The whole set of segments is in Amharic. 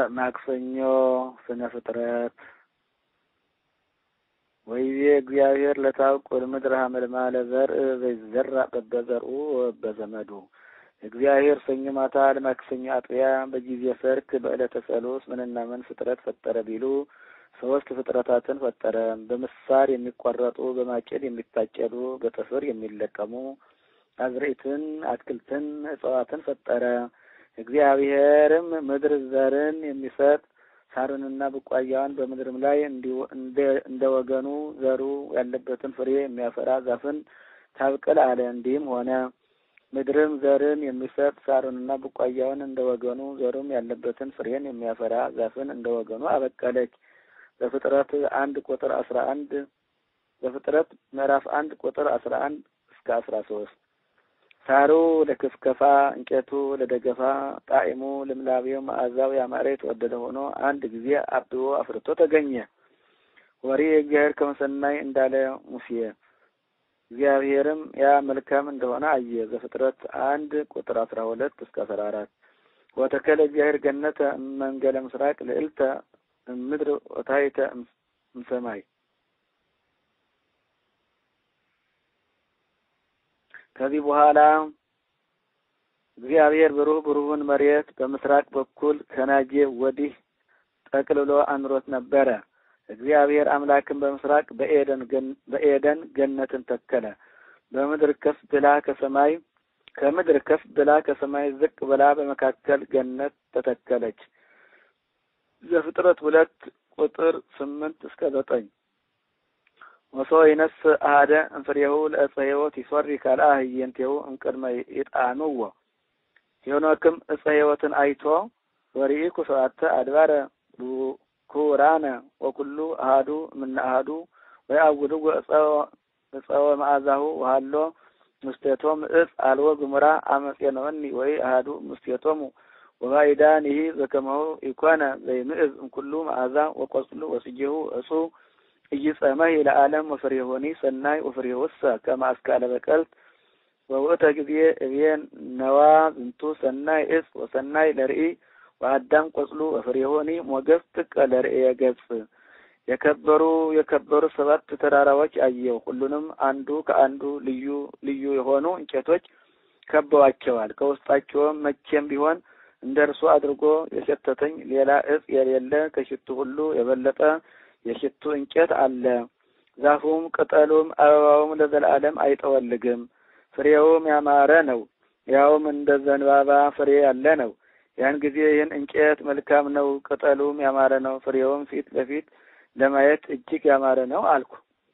ማክሰኞ ስነ ፍጥረት ወይቤ እግዚአብሔር ለታውቁል ምድር ሀመልማለ ዘርእ ዘይዘራእ በበዘርኡ ወበዘመዱ እግዚአብሔር ሰኞ ማታ ለማክሰኞ አጥቢያ በጊዜ ሰርክ በዕለተ ሰሉስ ምንና ምን ፍጥረት ፈጠረ ቢሉ ሶስት ፍጥረታትን ፈጠረ። በምሳር የሚቆረጡ በማጭድ የሚታጨዱ በጥፍር የሚለቀሙ አዝርዕትን፣ አትክልትን፣ እጽዋትን ፈጠረ። እግዚአብሔርም ምድር ዘርን የሚሰጥ ሳርንና ቡቃያዋን በምድርም ላይ እንደ ወገኑ ዘሩ ያለበትን ፍሬ የሚያፈራ ዛፍን ታብቅል አለ። እንዲህም ሆነ። ምድርም ዘርን የሚሰጥ ሳሩንና ቡቃያውን እንደ ወገኑ ዘሩም ያለበትን ፍሬን የሚያፈራ ዛፍን እንደ ወገኑ አበቀለች። በፍጥረት አንድ ቁጥር አስራ አንድ በፍጥረት ምዕራፍ አንድ ቁጥር አስራ አንድ እስከ አስራ ሶስት ሳሩ ለክፍከፋ እንጨቱ ለደገፋ ጣዕሙ ልምላቤው መዓዛው ያማረ የተወደደ ሆኖ አንድ ጊዜ አብቦ አፍርቶ ተገኘ። ወሬ እግዚአብሔር ከመሰናይ እንዳለ ሙሴ እግዚአብሔርም ያ መልካም እንደሆነ አየ። ዘፍጥረት አንድ ቁጥር አስራ ሁለት እስከ አስራ አራት ወተከለ እግዚአብሔር ገነተ መንገለ ምስራቅ ልዕልተ ምድር ወታይተ እምሰማይ ከዚህ በኋላ እግዚአብሔር ብሩህ ብሩህን መሬት በምስራቅ በኩል ከናጄ ወዲህ ጠቅልሎ አኑሮት ነበረ። እግዚአብሔር አምላክን በምስራቅ በኤደን በኤደን ገነትን ተከለ። በምድር ከፍ ብላ ከሰማይ ከምድር ከፍ ብላ ከሰማይ ዝቅ ብላ በመካከል ገነት ተተከለች። ዘፍጥረት ሁለት ቁጥር ስምንት እስከ ዘጠኝ ወሶ ይነስ አሐደ እንፍሬሁ ለእፀ ሕይወት ይሶሪ ካልአ ህየንቴሁ እምቅድመ ይጣኑዎ ሄኖክም እፀ ሕይወትን አይቶ ወርኢኩ ሰብአተ አድባረ ኩራነ ወኩሉ አሃዱ እምነ አሃዱ ወይአውድዎ እፀወ መዓዛሁ ወሃሎ ምስቴቶም እፅ አልወ ግሙራ አመፄነወኒ ወይ አሃዱ ምስቴቶሙ ወባይዳኒሂ ዘከመሁ ኢኮነ ዘይምዕዝ እምኩሉ መዓዛ ወቆጽሉ ወስጌሁ እጹ እይጸመህ ለዓለም ወፍሬሆኒ ሰናይ ወፍሬሆሰ ከመ አስካለ በቀልት ወውእተ ጊዜ እቤን ነዋ ዝንቱ ሰናይ እጽ ወሰናይ ለርኢ ወአዳም ቆጽሉ ወፍሬሆኒ ሞገስ ጥቀ ለርእየ ገጽ የከበሩ የከበሩ ሰባት ተራራዎች አየው። ሁሉንም አንዱ ከአንዱ ልዩ ልዩ የሆኑ እንጨቶች ከበዋቸዋል። ከውስጣቸውም መቼም ቢሆን እንደ እርሱ አድርጎ የሸተተኝ ሌላ እጽ የሌለ ከሽቱ ሁሉ የበለጠ የሽቱ እንጨት አለ። ዛፉም ቅጠሉም አበባውም ለዘላለም አይጠወልግም። ፍሬውም ያማረ ነው፣ ያውም እንደ ዘንባባ ፍሬ ያለ ነው። ያን ጊዜ ይህን እንጨት መልካም ነው፣ ቅጠሉም ያማረ ነው፣ ፍሬውም ፊት ለፊት ለማየት እጅግ ያማረ ነው አልኩ።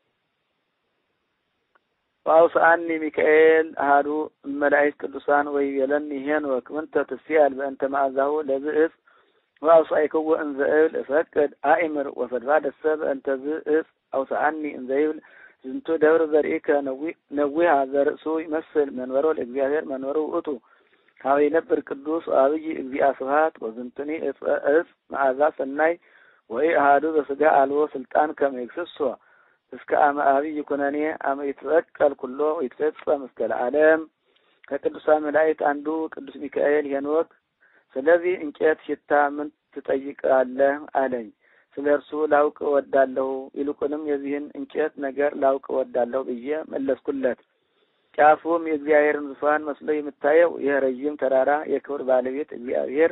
ወአውስአኒ ሚካኤል አሐዱ እመላእክት ቅዱሳን ወይቤለኒ ሄኖክ ምንተ ትስአል በእንተ መዓዛሁ ለዝእፅ ወአውስአይክዎ እንዘ እብል እፈቅድ አእምር ወፈድፋደሰ በእንተ ዝእፅ አውስአኒ እንዘ ይብል ዝንቱ ደብር ዘርኢከ ነዊሃ ዘርእሱ ይመስል መንበሮ ለእግዚአብሔር መንበሩ ውእቱ ሀበ ይነብር ቅዱስ አብይ እግዚአ ስብሐት ወዝንቱኒ እጽ መዓዛ ሰናይ ወይ አሃዱ በስጋ አልቦ ስልጣን ከመ ይክስሶ እስከ አመ አብይ ኩነኔ አመ ይትበቀል ኩሎ ይትፈጸም እስከ ለዓለም። ከቅዱሳን መላእክት አንዱ ቅዱስ ሚካኤል ሄኖክ ስለዚህ እንጨት ሽታ ምን ትጠይቃለህ አለኝ። ስለ እርሱ ላውቅ እወዳለሁ፣ ይልቁንም የዚህን እንጨት ነገር ላውቅ እወዳለሁ ብዬ መለስኩለት። ጫፉም የእግዚአብሔርን ዙፋን መስሎ የምታየው ይህ ረዥም ተራራ የክብር ባለቤት እግዚአብሔር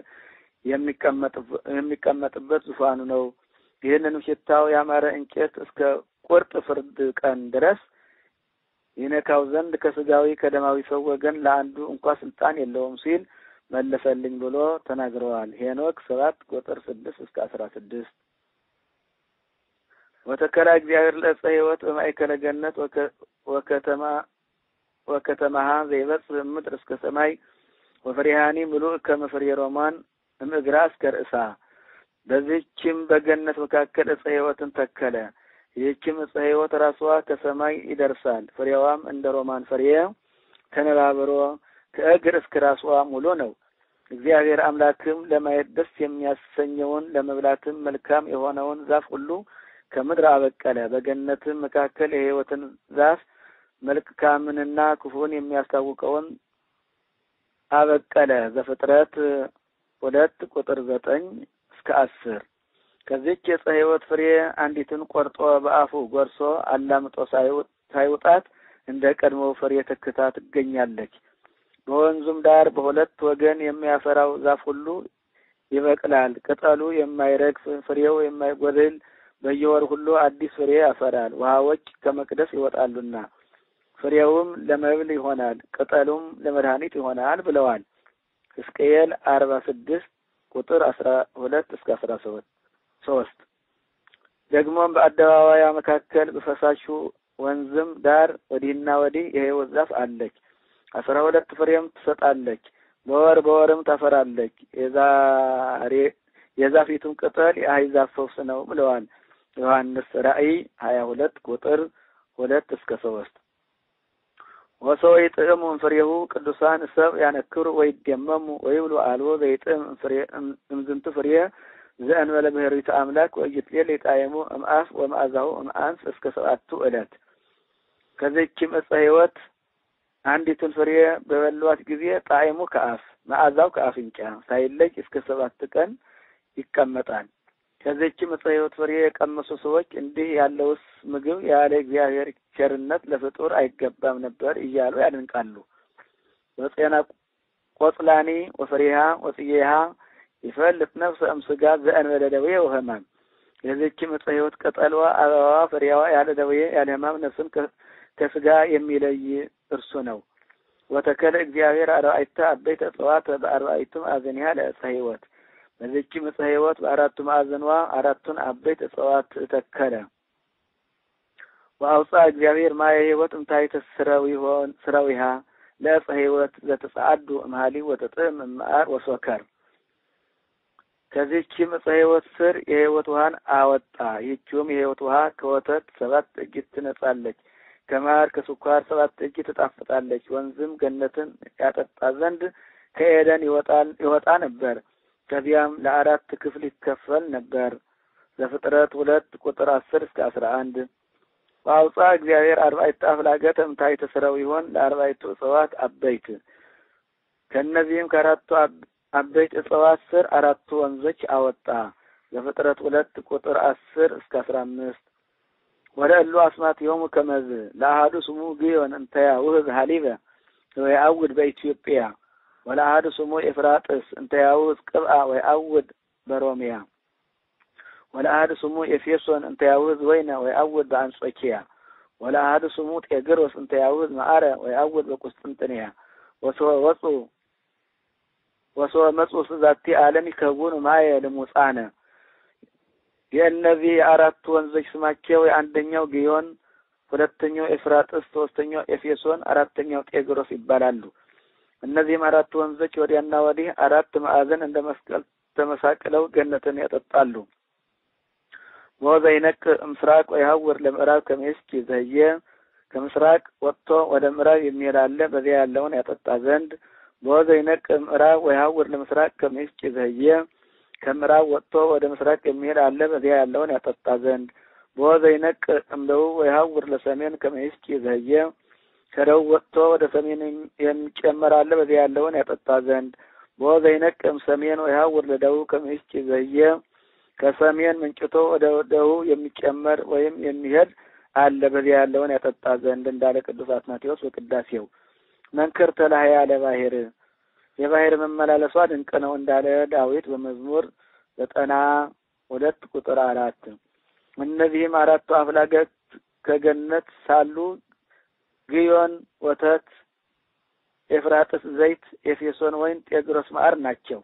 የሚቀመጥበት ዙፋኑ ነው። ይህንንም ሽታው ያማረ እንጨት እስከ ቁርጥ ፍርድ ቀን ድረስ ይነካው ዘንድ ከስጋዊ ከደማዊ ሰው ወገን ለአንዱ እንኳ ስልጣን የለውም ሲል መለሰልኝ ብሎ ተናግረዋል። ሄኖክ ሰባት ቁጥር ስድስት እስከ አስራ ስድስት ወተከላ እግዚአብሔር ለዕፀ ሕይወት በማእከለ ገነት ወከተማ ወከተማሃ ዘይበጽሕ ምድር እስከ ሰማይ ወፍሬሃኒ ምሉእ ከመ ፍሬ ሮማን እምእግራ እስከ ርእሳ። በዚህችም በገነት መካከል ዕፀ ሕይወትን ተከለ። ይህችም ዕፀ ሕይወት ራሷ ከሰማይ ይደርሳል። ፍሬዋም እንደ ሮማን ፍሬ ተነባብሮ ከእግር እስከ ራሷ ሙሉ ነው። እግዚአብሔር አምላክም ለማየት ደስ የሚያሰኘውን ለመብላትም መልካም የሆነውን ዛፍ ሁሉ ከምድር አበቀለ። በገነትም መካከል የሕይወትን ዛፍ መልካምንና ክፉን የሚያስታውቀውን አበቀለ። ዘፍጥረት ሁለት ቁጥር ዘጠኝ እስከ እስከ አስር ከዚች የዕፀ ሕይወት ፍሬ አንዲትን ቆርጦ በአፉ ጎርሶ አላምጦ ሳይውጣት እንደ ቀድሞው ፍሬ ተክታ ትገኛለች። በወንዙም ዳር በሁለት ወገን የሚያፈራው ዛፍ ሁሉ ይበቅላል። ቅጠሉ የማይረግፍ ፍሬው የማይጎድል በየወር ሁሉ አዲስ ፍሬ ያፈራል። ውሃዎች ከመቅደስ ይወጣሉና ፍሬውም ለመብል ይሆናል፣ ቅጠሉም ለመድኃኒት ይሆናል ብለዋል። ሕዝቅኤል አርባ ስድስት ቁጥር አስራ ሁለት እስከ አስራ ሶስት ደግሞም በአደባባያ መካከል በፈሳሹ ወንዝም ዳር ወዲህና ወዲህ የሕይወት ዛፍ አለች። አስራ ሁለት ፍሬም ትሰጣለች። በወር በወርም ታፈራለች። የዛሬ የዛፊቱም ቅጠል የአሕዛብ ፈውስ ነው ብለዋል። ዮሐንስ ራእይ ሀያ ሁለት ቁጥር ሁለት እስከ ሶስት ወሰው ይጥዕሙ እምፍሬሁ ቅዱሳን ሰብ ያነክሩ ወይደመሙ ወይብሉ አልቦ ዘይጥዕም እምዝንቱ ፍሬ ዘእንበለ ብሔሪቱ አምላክ ወይትሌል የጣየሙ እምአፍ ወመዓዛሁ እምአንስ እስከ ሰባቱ ዕለት ከዚችም ዕፀ ሕይወት አንዲቱን ፍሬ በበሏት ጊዜ ጣዕሙ ከአፍ መዓዛው ከአፍንጫ ሳይለይ እስከ ሰባት ቀን ይቀመጣል። ከዚችም ዕፀ ሕይወት ፍሬ የቀመሱ ሰዎች እንዲህ ያለውስ ምግብ ያለ እግዚአብሔር ቸርነት ለፍጡር አይገባም ነበር እያሉ ያደንቃሉ። ወፄና ቆጽላኒ ወፍሬሃ ወጽዬሃ ይፈልጥ ነፍሰ እምስጋ ዘእንበለ ደዌ ወሕማም የዚችም ዕፀ ሕይወት ቅጠልዋ፣ አበባዋ፣ ፍሬያዋ ያለ ደዌ ያለ ሕማም ነፍስን ከስጋ የሚለይ እርሱ ነው። ወተከለ እግዚአብሔር አርባዕተ አበይተ እጽዋት በአርባዕቱ ማዕዘኒሃ ለዕፀ ሕይወት በዚችም ዕፀ ሕይወት በአራቱ ማዕዘኗ አራቱን አበይት እጽዋት ተከለ። ወአውፃ እግዚአብሔር ማየ ሕይወት እምታሕተ ስረዊሃ ለዕፀ ሕይወት ዘተጸዓዱ እምሃሊ ወተጥዕም እምመዓር ወሶከር ከዚችም ዕፀ ሕይወት ስር የሕይወት ውሃን አወጣ። ይህችውም የሕይወት ውሃ ከወተት ሰባት እጅ ትነጻለች፣ ከማር ከስኳር ሰባት እጅ ትጣፍጣለች። ወንዝም ገነትን ያጠጣ ዘንድ ከኤደን ይወጣል ይወጣ ነበር። ከዚያም ለአራት ክፍል ይከፈል ነበር። ዘፍጥረት ሁለት ቁጥር አስር እስከ አስራ አንድ በአውፃ እግዚአብሔር አርባዕተ አፍላገተ እምታሕተ ሥረዊሆን ለአርባዕቱ እጽዋት አበይት ከእነዚህም ከአራቱ አበይት እጽዋት ስር አራቱ ወንዞች አወጣ። ዘፍጥረት ሁለት ቁጥር አስር እስከ አስራ አምስት ወደ እሉ አስማትዮሙ ከመዝ ለአሐዱ ስሙ ግዮን እንተያ ውህብ ሀሊበ ወየአውድ በኢትዮጵያ ወለአሐዱ ስሙ ኤፍራጥስ እንተያውዝ ቅብአ ወየአውድ በሮሚያ ወለአሐዱ ስሙ ኤፌሶን እንተያውዝ ወይነ ወየአውድ በአንጾኪያ ወለአሐዱ ስሙ ጤግሮስ እንተያውዝ መዓረ ወየአውድ በቁስጥንጥንያ ወሶ ወፁ ወሶ መጹ ዛቲ ዓለም ይከውኑ ማየ ልሙጻነ የእነዚህ የአራቱ ወንዞች ስማቸው የአንደኛው ግዮን፣ ሁለተኛው ኤፍራጥስ፣ ሶስተኛው ኤፌሶን፣ አራተኛው ጤግሮስ ይባላሉ። እነዚህም አራቱ ወንዞች ወዲያና ወዲህ አራት ማዕዘን እንደ መስቀል ተመሳቅለው ገነትን ያጠጣሉ። ወዘ ይነቅ ምስራቅ ወይሀውር ለምዕራብ ከመይስኪ ዘህየ ከምስራቅ ወጥቶ ወደ ምዕራብ የሚሄድ አለ በዚያ ያለውን ያጠጣ ዘንድ በወዘ ይነቅ ምዕራብ ወይሀውር ለምስራቅ ከመይስኪ ዘህየ ከምዕራብ ወጥቶ ወደ ምስራቅ የሚሄድ አለ በዚያ ያለውን ያጠጣ ዘንድ በወዘ ይነቅ እምደቡብ ወይሀውር ለሰሜን ከመይስኪ ዘህየ ከደቡብ ወጥቶ ወደ ሰሜን የሚጨመር አለ በዚያ ያለውን ያጠጣ ዘንድ በወዘ ይነቅም ሰሜን ወይሀውር ለደቡብ ከመይስኪ ዘህየ ከሰሜን ምንጭቶ ወደ ደቡብ የሚጨመር ወይም የሚሄድ አለ በዚያ ያለውን ያጠጣ ዘንድ እንዳለ ቅዱስ አትናቴዎስ በቅዳሴው መንክር ተላህያ ለባህር የባህር መመላለሷ ድንቅ ነው እንዳለ ዳዊት በመዝሙር ዘጠና ሁለት ቁጥር አራት እነዚህም አራቱ አፍላጋት ከገነት ሳሉ ግዮን ወተት፣ ኤፍራጥስ ዘይት፣ ኤፌሶን ወይን፣ ጤግሮስ ማዕር ናቸው።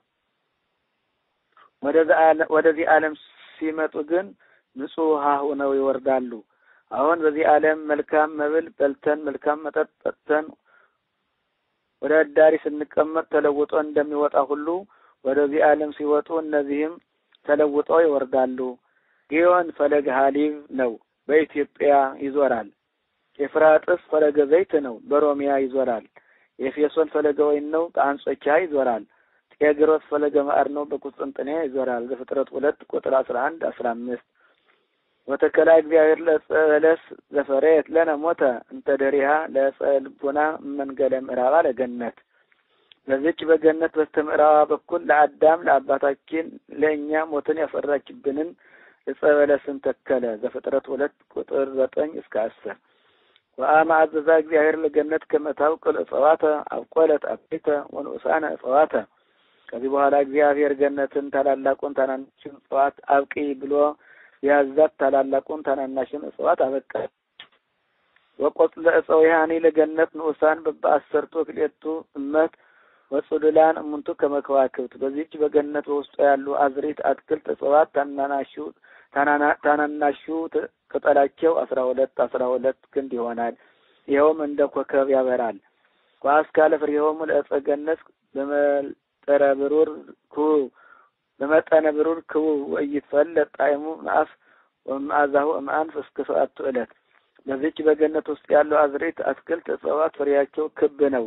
ወደዚህ ዓለም ሲመጡ ግን ንጹሕ ውሃ ሆነው ይወርዳሉ። አሁን በዚህ ዓለም መልካም መብል በልተን መልካም መጠጥ ጠጥተን ወደ አዳሪ ስንቀመጥ ተለውጦ እንደሚወጣ ሁሉ ወደዚህ ዓለም ሲወጡ እነዚህም ተለውጠው ይወርዳሉ። ግዮን ፈለገ ሀሊብ ነው፣ በኢትዮጵያ ይዞራል። ኤፍራጥስ ፈለገ ዘይት ነው፣ በሮሚያ ይዞራል። ኤፌሶን ፈለገ ወይን ነው፣ በአንጾኪያ ይዞራል። ጤግሮስ ፈለገ ማዕር ነው፣ በቁስጥንጥንያ ይዞራል። ዘፍጥረት ሁለት ቁጥር አስራ አንድ አስራ አምስት ወተከላ እግዚአብሔር ለዕፀ በለስ ዘፈረየት ለነ ሞተ እንተ ደሪሃ ለዕፀ ልቡና መንገለ ምዕራባ ለገነት በዚች በገነት በስተምዕራባ በኩል ለአዳም ለአባታችን ለእኛ ሞትን ያፈራችብንን ዕፀ በለስን ተከለ። ዘፍጥረት ሁለት ቁጥር ዘጠኝ እስከ አስር ወአመ አዘዛ እግዚአብሔር ለገነት ከመታውቅል እጽዋተ አብቆለት አበይተ ወንኡሳነ እጽዋተ። ከዚህ በኋላ እግዚአብሔር ገነትን ታላላቁን ታናናሽን እጽዋት አብቂ ብሎ ያዛት ታላላቁን ታናናሽን እጽዋት አበቃ። ወቆጽለ እፀዊሃኒ ለገነት ንኡሳን በበአሰርቱ ክልኤቱ እመት ወጹድላን እሙንቱ ከመከዋክብት። በዚህች በገነት በውስጡ ያሉ አዝሪት፣ አትክልት፣ እጽዋት ታናናሹ ታናናሹ ቅጠላቸው አስራ ሁለት አስራ ሁለት ክንድ ይሆናል። ይኸውም እንደ ኮከብ ያበራል። ወአስካለ ፍሬሆሙ ለዕፀ ገነት በመጠረ ብሩር ክቡብ በመጠነ ብሩር ክቡብ ወኢይትፈለጥ ጣዕሙ እምአፍ ወመዓዛሁ እምአንፍ እስከ ሰዓቱ ዕለት። በዚች በገነት ውስጥ ያለው አዝሬት፣ አትክልት፣ እጽዋት ፍሬያቸው ክብ ነው።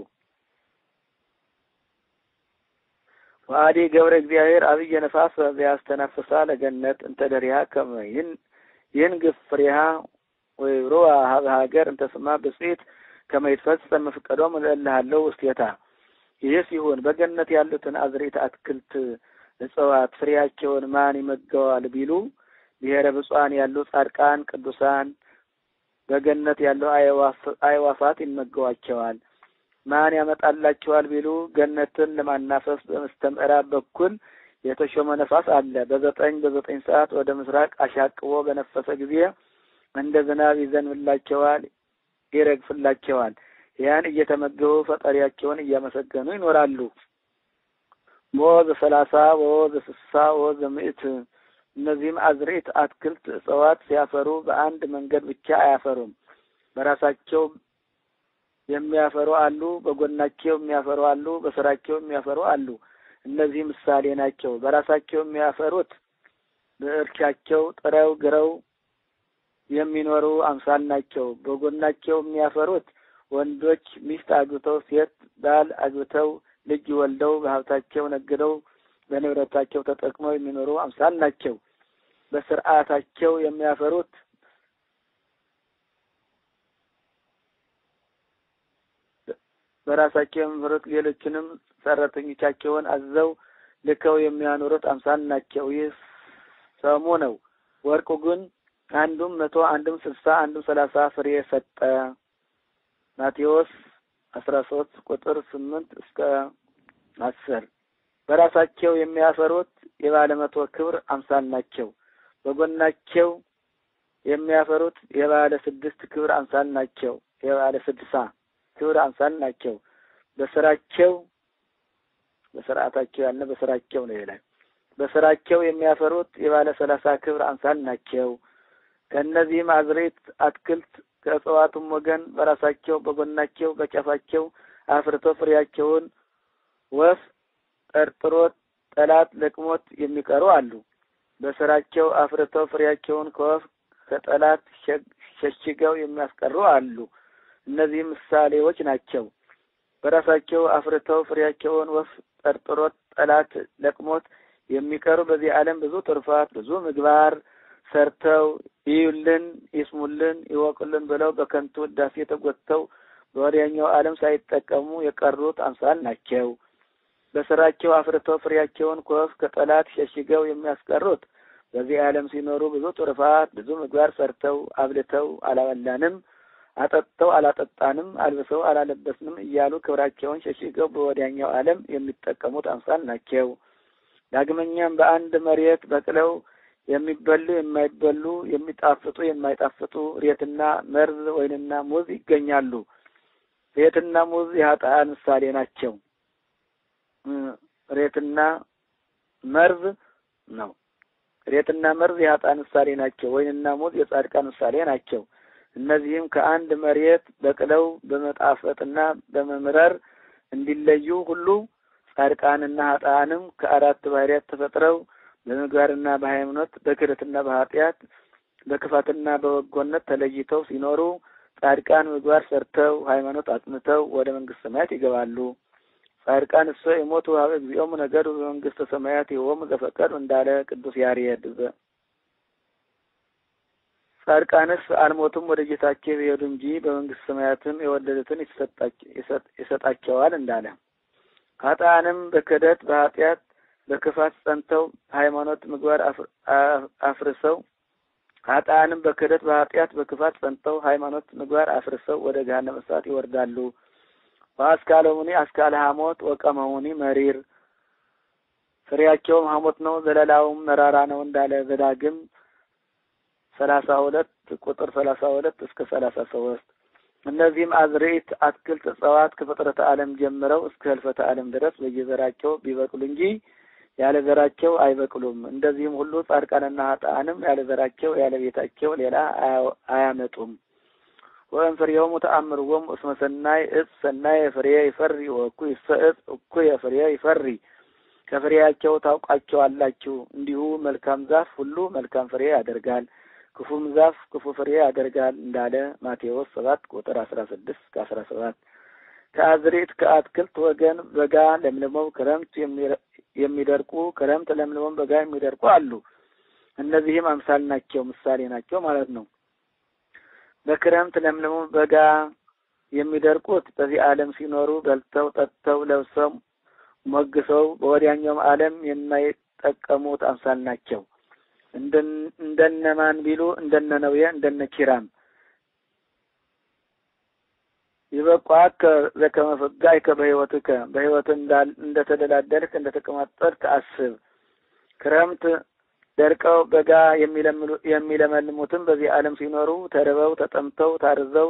ወአዲ ገብረ እግዚአብሔር አብየ ነፋስ ዘያስተነፍሳ ለገነት እንተ ደሪሃ ከመ ይንግፍ ፍሬሃ ወይብሩዋ ሀበ ሀገር እንተ ስማ ብጽኢት ከመ ይትፈጸም መፍቀዶሙ ለእለ ሀለው ውስቴታ። ይህ ሲሆን በገነት ያሉትን አዝሬት፣ አትክልት፣ እጽዋት ፍሬያቸውን ማን ይመገዋል ቢሉ ብሔረ ብፁዓን ያሉ ጻድቃን ቅዱሳን በገነት ያሉ አዕዋፋት ይመገዋቸዋል። ማን ያመጣላቸዋል ቢሉ ገነትን ለማናፈስ በመስተ ምዕራብ በኩል የተሾመ ነፋስ አለ። በዘጠኝ በዘጠኝ ሰዓት ወደ ምስራቅ አሻቅቦ በነፈሰ ጊዜ እንደ ዝናብ ይዘንብላቸዋል፣ ይረግፍላቸዋል። ያን እየተመገቡ ፈጣሪያቸውን እያመሰገኑ ይኖራሉ። ወወ ሰላሳ ወወ ስሳ ወወ ምዕት እነዚህም አዝርዕት፣ አትክልት፣ እጽዋት ሲያፈሩ በአንድ መንገድ ብቻ አያፈሩም። በራሳቸው የሚያፈሩ አሉ፣ በጎናቸው የሚያፈሩ አሉ፣ በስራቸው የሚያፈሩ አሉ። እነዚህ ምሳሌ ናቸው። በራሳቸው የሚያፈሩት በእርሻቸው ጥረው ግረው የሚኖሩ አምሳል ናቸው። በጎናቸው የሚያፈሩት ወንዶች ሚስት አግብተው ሴት ባል አግብተው ልጅ ወልደው በሀብታቸው ነግደው በንብረታቸው ተጠቅመው የሚኖሩ አምሳል ናቸው። በስርዓታቸው የሚያፈሩት በራሳቸው የሚፈሩት ሌሎችንም ሰራተኞቻቸውን አዘው ልከው የሚያኖሩት አምሳል ናቸው። ይህ ሰሙ ነው። ወርቁ ግን አንዱም መቶ አንዱም ስልሳ አንዱም ሰላሳ ፍሬ ሰጠ። ማቴዎስ አስራ ሶስት ቁጥር ስምንት እስከ አስር በራሳቸው የሚያፈሩት የባለ መቶ ክብር አምሳል ናቸው። በጎናቸው የሚያፈሩት የባለ ስድስት ክብር አምሳል ናቸው። የባለ ስድሳ ክብር አምሳል ናቸው። በስራቸው በስርዓታቸው ያለ በስራቸው ነው ይላል። በስራቸው የሚያፈሩት የባለ ሰላሳ ክብር አምሳል ናቸው። ከእነዚህም አዝሬት አትክልት ከእጽዋቱም ወገን በራሳቸው በጎናቸው በጫፋቸው አፍርተው ፍሬያቸውን ወፍ ጠርጥሮት ጠላት ለቅሞት የሚቀሩ አሉ። በስራቸው አፍርተው ፍሬያቸውን ከወፍ ከጠላት ሸሽገው የሚያስቀሩ አሉ። እነዚህ ምሳሌዎች ናቸው። በራሳቸው አፍርተው ፍሬያቸውን ወፍ ጠርጥሮት ጠላት ለቅሞት የሚቀሩ በዚህ ዓለም ብዙ ትሩፋት ብዙ ምግባር ሰርተው ይዩልን፣ ይስሙልን፣ ይወቁልን ብለው በከንቱ ውዳሴ ተጎትተው በወዲያኛው ዓለም ሳይጠቀሙ የቀሩት አምሳል ናቸው። በስራቸው አፍርተው ፍሬያቸውን ከወፍ ከጠላት ሸሽገው የሚያስቀሩት በዚህ ዓለም ሲኖሩ ብዙ ትሩፋት ብዙ ምግባር ሰርተው አብልተው አላበላንም፣ አጠጥተው አላጠጣንም፣ አልብሰው አላለበስንም እያሉ ክብራቸውን ሸሽገው በወዲያኛው ዓለም የሚጠቀሙት አምሳል ናቸው። ዳግመኛም በአንድ መሬት በቅለው የሚበሉ የማይበሉ የሚጣፍጡ የማይጣፍጡ ሬትና መርዝ ወይንና ሙዝ ይገኛሉ። ሬትና ሙዝ የኃጥአን ምሳሌ ናቸው። ሬትና መርዝ ነው። ሬትና መርዝ የኃጥአን ምሳሌ ናቸው። ወይንና ሙዝ የጻድቃን ምሳሌ ናቸው። እነዚህም ከአንድ መሬት በቅለው በመጣፈጥና በመምረር እንዲለዩ ሁሉ ጻድቃንና ኃጥአንም ከአራት ባህርያት ተፈጥረው በምግባርና በሃይማኖት በክህደትና በኃጢአት በክፋትና በበጎነት ተለይተው ሲኖሩ ጻድቃን ምግባር ሰርተው ሃይማኖት አጽንተው ወደ መንግስተ ሰማያት ይገባሉ። ጻድቃን እሰ የሞቱ ሀበ እግዚኦሙ ነገዱ በመንግስተ ሰማያት ይሆሙ ዘፈቀዱ እንዳለ ቅዱስ ያሬድ። ጻድቃንስ አልሞቱም ወደ ጌታቸው የሄዱ እንጂ በመንግስተ ሰማያትም የወደዱትን ይሰጣቸዋል እንዳለ ኃጥአንም በክህደት በኃጢአት በክፋት ጸንተው ሃይማኖት ምግባር አፍርሰው ኃጥአንም በክህደት በኃጢአት በክፋት ጸንተው ሃይማኖት ምግባር አፍርሰው ወደ ገሃነመ እሳት ይወርዳሉ። ወአስካለሙኒ አስካለ ሐሞት ወቀመሙኒ መሪር ፍሬያቸውም ሐሞት ነው፣ ዘለላውም መራራ ነው እንዳለ ዘዳግም ሰላሳ ሁለት ቁጥር ሰላሳ ሁለት እስከ ሰላሳ ሶስት እነዚህም አዝርዕት፣ አትክልት፣ እጽዋት ከፍጥረተ ዓለም ጀምረው እስከ ህልፈተ ዓለም ድረስ በየዘራቸው ቢበቅሉ እንጂ ያለ ዘራቸው አይበቅሉም። እንደዚህም ሁሉ ጻድቃንና ኃጥአንም ያለ ዘራቸው ያለ ቤታቸው ሌላ አያመጡም። ወእም ፍሬሆሙ ተአምርዎሙ እስመ ሰናይ እጽ ሰናይ ፍሬ ይፈሪ ወእኩይሰ እጽ እኩየ ፍሬ ይፈሪ ከፍሬያቸው ታውቋቸዋላችሁ። እንዲሁ መልካም ዛፍ ሁሉ መልካም ፍሬ ያደርጋል፣ ክፉም ዛፍ ክፉ ፍሬ ያደርጋል እንዳለ ማቴዎስ ሰባት ቁጥር አስራ ስድስት እስከ አስራ ሰባት ከአዝርዕት ከአትክልት ወገን በጋ ለምልመው ክረምት የሚደርቁ ክረምት ለምልመው በጋ የሚደርቁ አሉ። እነዚህም አምሳል ናቸው፣ ምሳሌ ናቸው ማለት ነው። በክረምት ለምልመው በጋ የሚደርቁት በዚህ ዓለም ሲኖሩ በልተው ጠጥተው ለብሰው ሞግሰው በወዲያኛውም ዓለም የማይጠቀሙት አምሳል ናቸው። እንደነማን ቢሉ እንደነ ነዌ እንደነ ኪራም ይበቋከ ዘከመ ፈጋይከ በሕይወትከ በሕይወት እንደተደላደልክ እንደተቀማጠልክ አስብ። ክረምት ደርቀው በጋ የሚለመልሙትም በዚህ ዓለም ሲኖሩ ተርበው ተጠምተው ታርዘው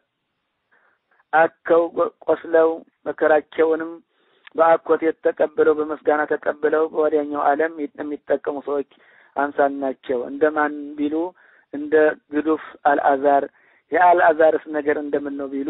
አከው ቆስለው መከራቸውንም በአኮቴት ተቀብለው በመስጋና ተቀብለው በወዲያኛው ዓለም የሚጠቀሙ ሰዎች አምሳል ናቸው። እንደማን ቢሉ እንደ ግዱፍ አልአዛር። የአልአዛርስ ነገር እንደምን ነው ቢሉ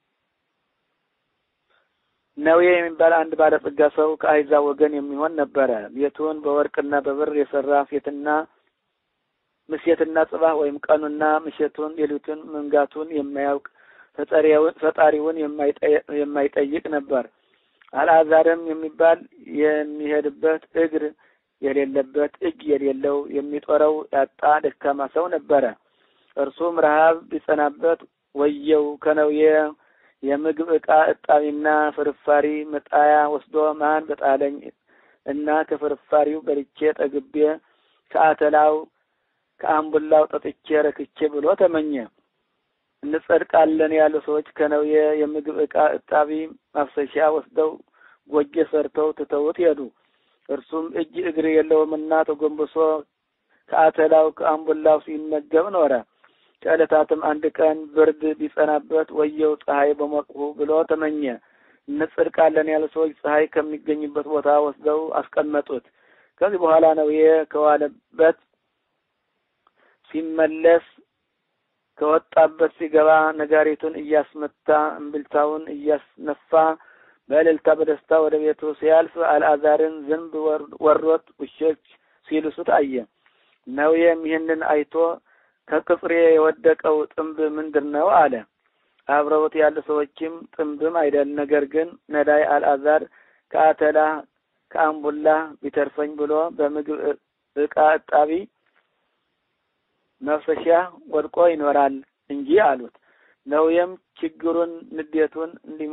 ነዌ የሚባል አንድ ባለጸጋ ሰው ከአሕዛብ ወገን የሚሆን ነበረ። ቤቱን በወርቅና በብር የሰራ ሴትና ምሴትና ጽባህ ወይም ቀኑና ምሸቱን ሌሊቱን መንጋቱን የማያውቅ ፈጣሪውን የማይጠይቅ ነበር። አልአዛርም የሚባል የሚሄድበት እግር የሌለበት እጅ የሌለው የሚጦረው ያጣ ደካማ ሰው ነበረ። እርሱም ረሃብ ቢጸናበት ወየው ከነዌ የምግብ ዕቃ እጣቢና ፍርፋሪ መጣያ ወስዶ ማን በጣለኝ እና ከፍርፋሪው በልቼ ጠግቤ ከአተላው ከአምቡላው ጠጥቼ ረክቼ ብሎ ተመኘ። እንጸድቃለን ያሉ ሰዎች ከነዌ የምግብ ዕቃ እጣቢ ማፍሰሻ ወስደው ጎጆ ሰርተው ትተውት ሄዱ። እርሱም እጅ እግር የለውምና ተጎንብሶ ከአተላው ከአምቡላው ሲመገብ ኖረ። ከዕለታትም አንድ ቀን ብርድ ቢጸናበት ወየው ፀሐይ በሞቅሁ ብሎ ተመኘ። እንጸድቃለን ያሉ ሰዎች ፀሐይ ከሚገኝበት ቦታ ወስደው አስቀመጡት። ከዚህ በኋላ ነዌ ከዋለበት ሲመለስ ከወጣበት ሲገባ ነጋሪቱን እያስመታ እምብልታውን እያስነፋ በእልልታ በደስታ ወደ ቤቱ ሲያልፍ አልአዛርን ዝንብ ወሮት ውሾች ሲልሱት አየ። ነዌም ይህንን አይቶ ከቅጽሬ የወደቀው ጥንብ ምንድን ነው አለ። አብረውት ያሉ ሰዎችም ጥንብም አይደል፣ ነገር ግን ነዳይ አልአዛር ከአተላ ከአምቡላ ቢተርፈኝ ብሎ በምግብ ዕቃ እጣቢ መፍሰሻ ወድቆ ይኖራል እንጂ አሉት። ነዌም ችግሩን ንዴቱን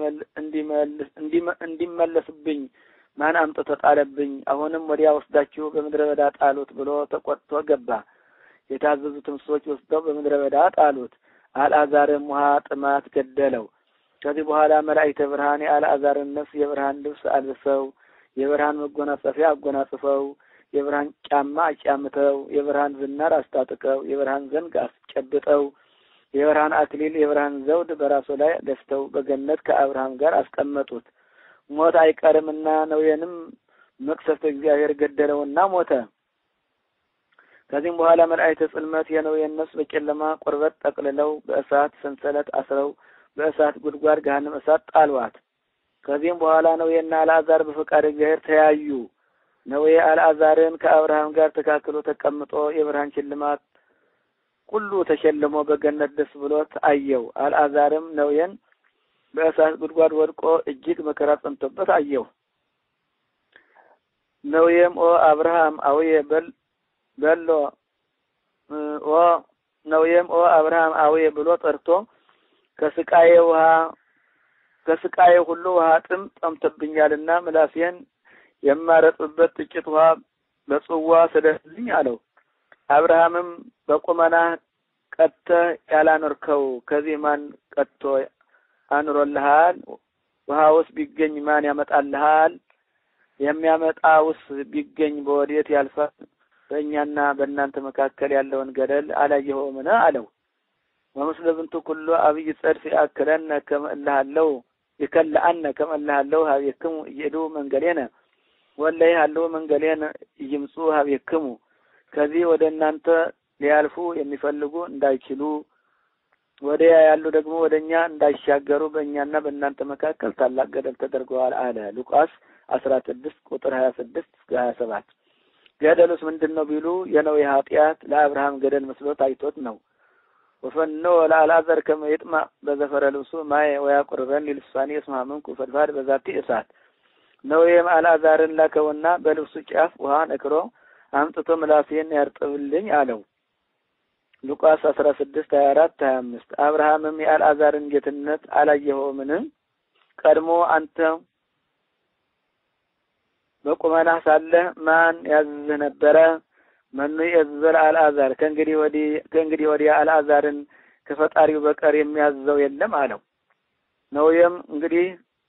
እንዲመለስብኝ ማን አምጥቶ ጣለብኝ? አሁንም ወዲያ ወስዳችሁ በምድረ በዳ ጣሉት ብሎ ተቆጥቶ ገባ። የታዘዙትም ሰዎች ወስደው በምድረ በዳ ጣሉት። አልአዛርም ውሃ ጥማት ገደለው። ከዚህ በኋላ መላእክተ ብርሃን የአልአዛርን ነፍስ የብርሃን ልብስ አልብሰው የብርሃን መጎናጸፊያ አጎናጽፈው የብርሃን ጫማ አጫምተው የብርሃን ዝናር አስታጥቀው የብርሃን ዘንግ አስጨብጠው የብርሃን አክሊል የብርሃን ዘውድ በራሱ ላይ ደፍተው በገነት ከአብርሃም ጋር አስቀመጡት። ሞት አይቀርምና ነዌንም መቅሰፍተ እግዚአብሔር ገደለውና ሞተ። ከዚህም በኋላ መላእክተ ጽልመት የነዌን ነፍስ በጨለማ ቁርበት ጠቅልለው በእሳት ሰንሰለት አስረው በእሳት ጉድጓድ ገሃነመ እሳት ጣሏት። ከዚህም በኋላ ነዌና አልአዛር በፈቃድ እግዚአብሔር ተያዩ። ነዌ አልአዛርን ከአብርሃም ጋር ተካክሎ ተቀምጦ የብርሃን ሽልማት ሁሉ ተሸልሞ በገነት ደስ ብሎት አየው። አልአዛርም ነዌን በእሳት ጉድጓድ ወድቆ እጅግ መከራ ጸንቶበት አየው። ነዌም ኦ አብርሃም አውየ በል በሎ ኦ ነዌም ኦ አብርሃም አውየ ብሎ ጠርቶ ከስቃዬ ውሃ ከስቃዬ ሁሉ ውሃ ጥም ጠምቶብኛልና ምላሴን የማረጥብበት ጥቂት ውሃ በጽዋ ስደድልኝ አለው። አብርሃምም በቁመና ቀጥተህ ያላኖርከው ከዚህ ማን ቀጥቶ አኑሮልሃል? ውሃውስ ቢገኝ ማን ያመጣልሃል? የሚያመጣውስ ቢገኝ በወዴት ያልፋል? በእኛና በእናንተ መካከል ያለውን ገደል አላየኸውምን? አለው። ወምስለ ብንቱ ኩሉ አብይ ጸድፍ ያክለነ ከመ እልሃለሁ ይከለአነ ከመ እልሃለሁ ሀቤክሙ እየዱ መንገሌነ ወለ ይሃለሁ መንገሌነ እይምጹ ሀቤክሙ ከዚህ ወደ እናንተ ሊያልፉ የሚፈልጉ እንዳይችሉ ወዲያ ያሉ ደግሞ ወደ እኛ እንዳይሻገሩ በእኛና በእናንተ መካከል ታላቅ ገደል ተደርገዋል አለ። ሉቃስ አስራ ስድስት ቁጥር ሀያ ስድስት እስከ ሀያ ሰባት ገደሉስ ምንድን ነው ቢሉ የነዌ ኃጢአት ለአብርሃም ገደል መስሎት አይቶት ነው። ወፈኖ ለአልዓዛር ከመ ይጥማዕ በዘፈረ ልብሱ ማየ ወያቁርበን ሊልሳኔ እስመ ሀመንኩ ፈድፋድ በዛቲ እሳት ነዌም አልዓዛርን ላከውና በልብሱ ጫፍ ውሃ ነክሮ አምጥቶ ምላሴን ያርጥብልኝ አለው። ሉቃስ አስራ ስድስት ሀያ አራት ሀያ አምስት አብርሃምም የአልዓዛርን ጌትነት አላየኸውምን? ቀድሞ አንተ በቁመናህ ሳለህ ማን ያዝዝህ ነበረ? መኑ የዘል አልዓዛር ከእንግዲህ ወዲህ ከእንግዲህ ወዲያ አልዓዛርን ከፈጣሪው በቀር የሚያዘው የለም አለው። ነውየም እንግዲህ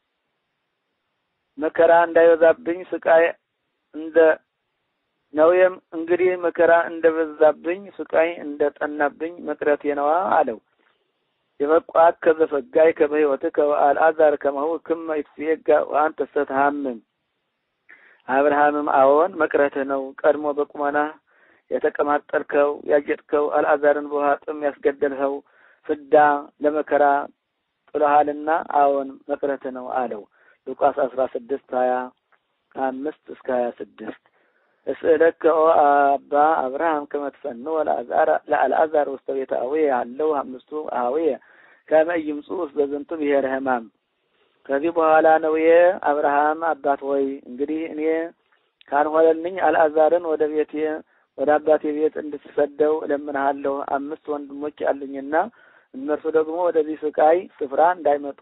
መከራ እንዳይበዛብኝ ስቃይ እንደ ነውየም እንግዲህ መከራ እንደበዛብኝ ስቃይ እንደ ጠናብኝ መቅረቴ ነዋ አለው። የበቋት ከዘፈጋይ ከበህይወትከ ወአልዓዛር ከማሁ ክመ ይትፌጋ ወአንተ ስተትሃምም አብርሃምም አዎን መቅረትህ ነው። ቀድሞ በቁመና የተቀማጠልከው ያጌጥከው አልዓዛርን በውሃ ጥም ያስገደልኸው ፍዳ ለመከራ ጥለሃልና አዎን መቅረትህ ነው አለው። ሉቃስ አስራ ስድስት ሀያ አምስት እስከ ሀያ ስድስት እስእለከ ኦ አባ አብርሃም ከመ ትፈንዎ ለአልዓዛር ውስተ ቤተ አቡየ አለው አምስቱ አቡየ ከመ ይምጹእ ውስተ ዝንቱ ብሔረ ሕማም ከዚህ በኋላ ነው የአብርሃም አባት ሆይ እንግዲህ እኔ ካልሆነልኝ አልዓዛርን ወደ ቤቴ ወደ አባቴ ቤት እንድትሰደው እለምንሃለሁ። አምስት ወንድሞች አሉኝና እነርሱ ደግሞ ወደዚህ ስቃይ ስፍራ እንዳይመጡ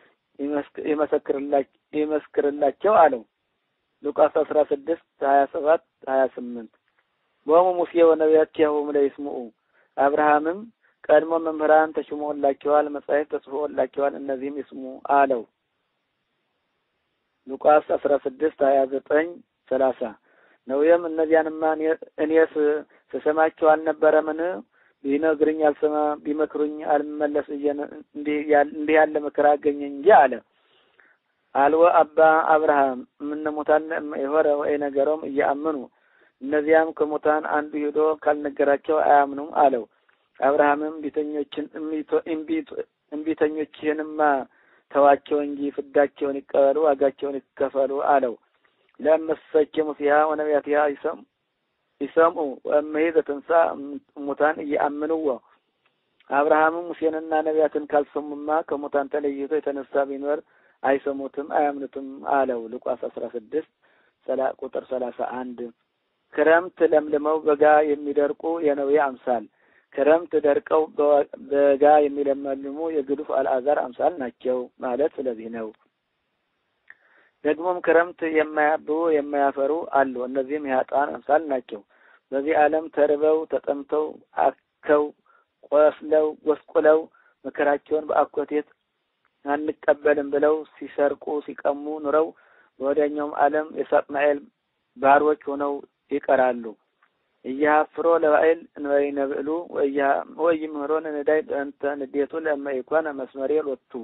ይመስክርላቸው አለው። ሉቃስ አስራ ስድስት ሀያ ሰባት ሀያ ስምንት ቦሙ ሙሴ ወነቢያቲሁ ለይስምዑ አብርሃምም ቀድሞ መምህራን ተሽሞላቸዋል፣ መጻሕፍት ተጽፎላቸዋል፣ እነዚህም ይስሙ አለው። ሉቃስ አስራ ስድስት ሀያ ዘጠኝ ሰላሳ ነውየም እነዚያንማ እኔስ ስሰማቸው አልነበረምን? ቢነግሩኝ አልሰማ ቢመክሩኝ አልመለስ እንዲህ ያለ መከራ አገኘኝ እንጂ አለ። አልወ አባ አብርሃም እምነ ሙታን የሆረ ወይ ነገሮም እያአምኑ እነዚያም ከሙታን አንዱ ሄዶ ካልነገራቸው አያምኑም አለው። አብርሃምም ቢተኞችን እምቢተኞችህንማ ተዋቸው እንጂ ፍዳቸውን ይቀበሉ፣ ዋጋቸውን ይከፈሉ አለው። ለእመሰኪ ሙሴሃ ወነቢያቲሃ ይሰምዑ ወእመሂ ዘትንሣእ እሙታን እየአምንዎ አብርሃምም ሙሴንና ነቢያትን ካልሰሙማ ከሙታን ተለይቶ የተነሳ ቢኖር አይሰሙትም አያምኑትም አለው። ሉቃስ አስራ ስድስት ቁጥር ሰላሳ አንድ ክረምት ለምልመው በጋ የሚደርቁ የነዌ አምሳል ክረምት ደርቀው በጋ የሚለመልሙ የግዱፍ አልዓዛር አምሳል ናቸው ማለት ስለዚህ ነው። ደግሞም ክረምት የማያብቡ የማያፈሩ አሉ። እነዚህም የኃጥአን አምሳል ናቸው። በዚህ ዓለም ተርበው ተጠምተው አከው ቆስለው ጎስቁለው መከራቸውን በአኮቴት አንቀበልም ብለው ሲሰርቁ ሲቀሙ ኑረው በወዲያኛውም ዓለም የሳጥናኤል ባሮች ሆነው ይቀራሉ። እያፍሮ ለባዕል እንበይነ ብዕሉ ወይምህሮን ንዳይ በእንተ ንዴቱ ለእመ ኢኮነ መስመሬ ሎቱ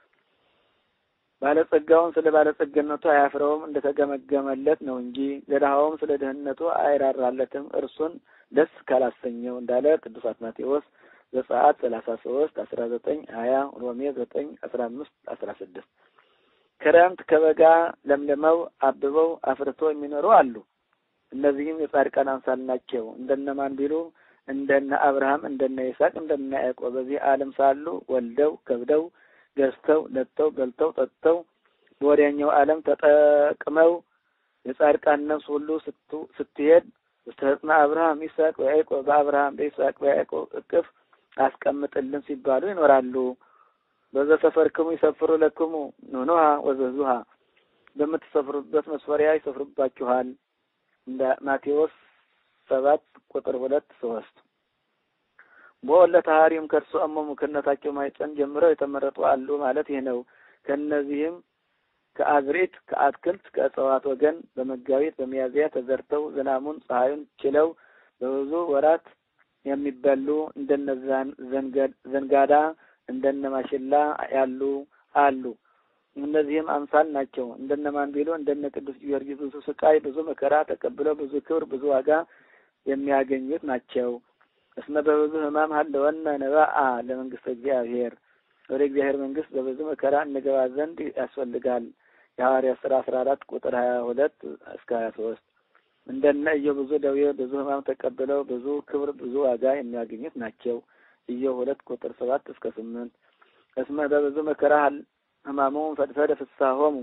ባለጸጋውን ስለ ባለጸግነቱ አያፍረውም እንደተገመገመለት ነው እንጂ ለድሃውም ስለ ድህነቱ አይራራለትም እርሱን ደስ ካላሰኘው እንዳለ ቅዱስ አትናቴዎስ ዘጸአት ሰላሳ ሶስት አስራ ዘጠኝ ሀያ ሮሜ ዘጠኝ አስራ አምስት አስራ ስድስት ክረምት ከበጋ ለምልመው አብበው አፍርቶ የሚኖሩ አሉ። እነዚህም የጻድቃን አምሳል ናቸው። እንደነማን ቢሉ እንደነ አብርሃም፣ እንደነ ይስሐቅ፣ እንደነ ያዕቆብ በዚህ ዓለም ሳሉ ወልደው ከብደው ገዝተው ነጥተው በልተው ጠጥተው በወዲያኛው ዓለም ተጠቅመው የጻድቃን ነፍስ ሁሉ ስትሄድ ውስተህጽና አብርሃም ይስሐቅ ወያዕቆብ በአብርሃም በይስሐቅ በያዕቆብ እቅፍ አስቀምጥልን ሲባሉ ይኖራሉ። በዘ ሰፈርክሙ ይሰፍሩ ለክሙ ኑኑሃ ወዘዙሃ በምትሰፍሩበት መስፈሪያ ይሰፍሩባችኋል። እንደ ማቴዎስ ሰባት ቁጥር ሁለት ሶስት በወለ ተሀሪም ከእርሱ አመሙ ከእናታቸው ማኅፀን ጀምረው የተመረጡ አሉ ማለት ይህ ነው። ከእነዚህም ከአዝሪት ከአትክልት ከእጽዋት ወገን በመጋቢት በሚያዝያ ተዘርተው ዝናሙን ፀሐዩን ችለው በብዙ ወራት የሚበሉ እንደነ ዘንጋዳ እንደነ ማሽላ ያሉ አሉ። እነዚህም አምሳል ናቸው። እንደነ ማንቢሎ እንደነ ቅዱስ ጊዮርጊስ ብዙ ስቃይ ብዙ መከራ ተቀብለው ብዙ ክብር ብዙ ዋጋ የሚያገኙት ናቸው። እስመ በብዙ ሕማም ሀለወነ ነባአ ለመንግስተ እግዚአብሔር ወደ እግዚአብሔር መንግስት በብዙ መከራ እንገባ ዘንድ ያስፈልጋል። የሐዋርያት ሥራ አስራ አራት ቁጥር ሀያ ሁለት እስከ ሀያ ሶስት እንደነ ኢዮብ ብዙ ደዌ ብዙ ሕማም ተቀብለው ብዙ ክብር ብዙ ዋጋ የሚያገኙት ናቸው። ኢዮብ ሁለት ቁጥር ሰባት እስከ ስምንት እስመ በብዙ መከራ ሕማሙም ፈድፈደ ፍስሐሆሙ